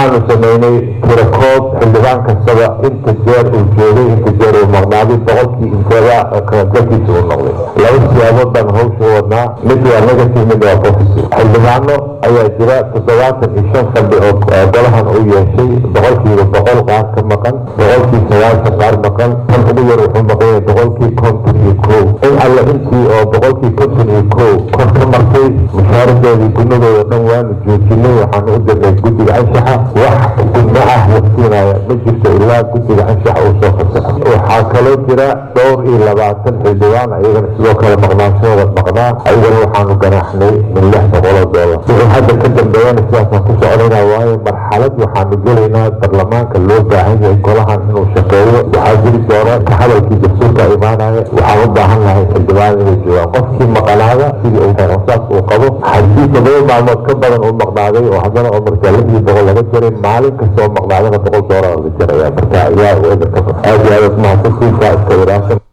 waxaanu sameynay tirakoob xildhibaan kastaba inta jeer uu joogay inta jeer uu maqnaaday boqolkii inteeda kalgalkiisa uu noqday laba siyaabood baan hawsha wadnaa mid waa negative mid waa positive xildhibaano ayaa jira toddobaatan iyo shan fadhi oo golahan u yeeshay boqolkiiba boqol qaar ka maqan boqolkii sagaashan qaar maqan tan ugu yar wuxuu maqan yahay boqolkii konton iyo kow in alle intii oo boqolkii konton iyo kow kor ka martay mushaaradoodii gunadooda dhan waanu joojinay waxaanu u dirnay guddiga anshaxa wax gudno ah la siinaya ma jirto ilaa guddiga anshaxa uu soo fasaxo waxaa kaloo jira dhowr iyo labaatan xildhibaan ayagana sidoo kale maqnaanshahooda maqnaa ayagana waxaanu ganaaxnay min lix boqol oo doolar wixii hadda ka dambeeyana sidaasaan ku soconayna waayo marxalad waxaanu gelaynaa baarlamaanka loo baahan yahay golahan inuu shaqeeyo waxaa jiri doona ka hadalkii dastuurka imaanaya waxaan u baahan lahay xildhibaan inay joogaan qofkii maqnaada sidii uu saas uu qabo haddii todoba maalmood ka badan uu maqnaaday oo haddana oo markaa lixdii boqol laga jaray maalin kasta oo maqnaadana boqol doolar la jaraya marka ayaa aad iyo aad mahadsantiinka iska ilaashan